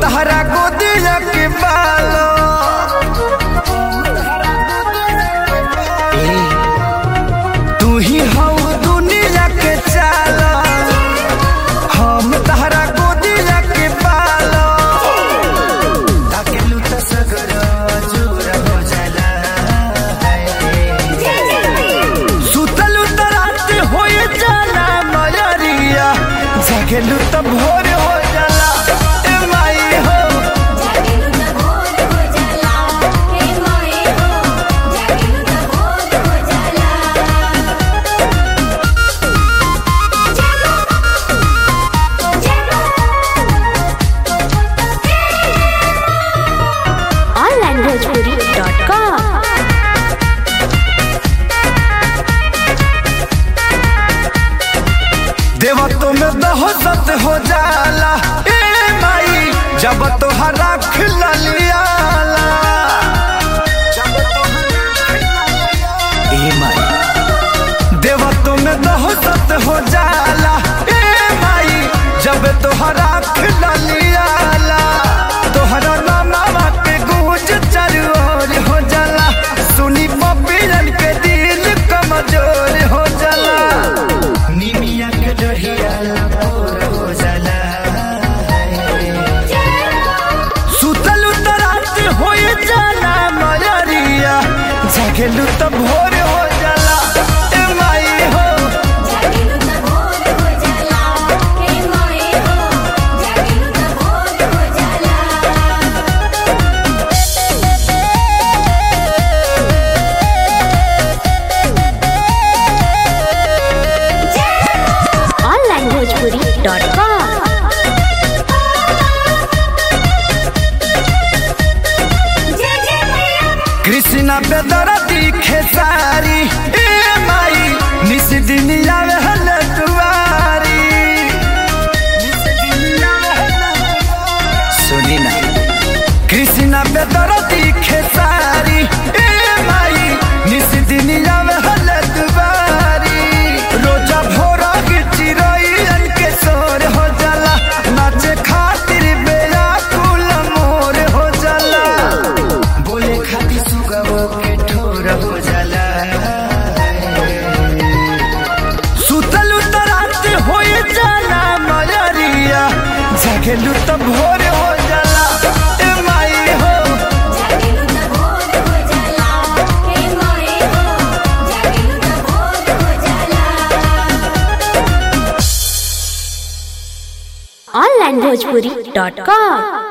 तहरा गोदिया के बालो तू ही हऊ दुनिया के चालो हम तहरा गोदिया के बालो ताकेलू त सगरो चूर हो जाला सुतलू त रात होए जाला मयरिया जागेलू त भोर हो जाला ए माई हो onlinebhojpuri.com देवतो में दहशत हो जाला ए माई जब तोहरा खिललियाला ए माई देवतो में दहशत हो जाला ए माई जब तोहरा खिललियाला तोहरा नामा के गूंज चारू ओर हो जाला सुनी पपीरन के दिल कमजोर हो जाला निमिया के डरिया भोर हो जाला सुतलू त रात होए जाला मयरिया जागेलू त भोर हो जाला ए माई हो onlinebhojpuri.com कृष्णा बेदरती खेसारी ए माई निस दुनिया में हल दुआरी सुनी ना कृष्णा बेदरती खेसारी ए माई निस दुनिया में हल दुआरी रोजा भोरा के चिरई के सोर हो जाला नाचे खातिर बेला कुल मोर हो जाला बोले खातिर सुगवो के ठोर हो जाला सुतलू त रात होए जाला मयरिया जागेलू त भोर हो जाला ए माई हो onlinebhojpuri.com